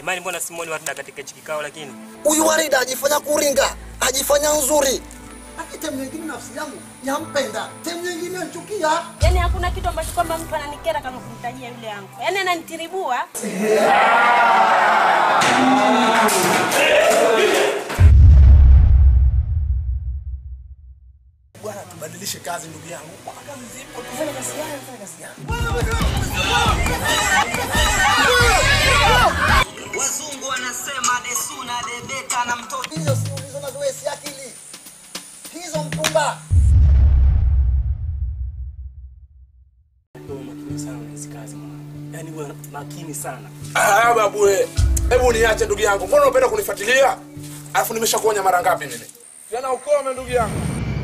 Jamani, mbona simuoni Warida katika hichi kikao lakini? Huyu Warida ajifanya kuringa, ajifanya nzuri. Lakini temu nyingine nafsi yangu yampenda, temu nyingine nchukia. Yaani hakuna kitu ambacho kwamba mtu ananikera kama kumtajia yule yangu. Yaani ananitiribua. Bwana, tubadilishe kazi ndugu yangu. Kazi zipo, tufanye kazi gani? Tufanye kazi gani? Wazungu wanasema desuna debeta na mtoto Hizo si ulizo wewe si akili. Hizo mpumba. Wewe makini sana na hizi kazi mwanangu. Yaani wewe makini sana. Ah, babu we. Hebu niache ndugu yangu. Mbona unapenda kunifuatilia? Alafu nimeshakuonya mara ngapi mimi? Jana ukome ndugu yangu.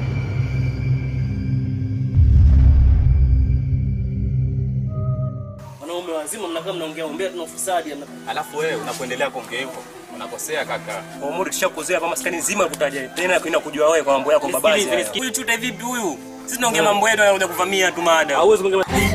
Wanaume wazima mnakaa mnaongea ongea tuna ufisadi. Alafu wewe unapoendelea kuongea hivyo unakosea kaka. Omuri tushakuzoea kwa maskani nzima kutaja. Tena kwenda kujua wewe kwa mambo yako babazi. Huyu tuta vipi huyu? Sisi tunaongea mambo yetu anakuja kuvamia tu mada. Hauwezi kuongea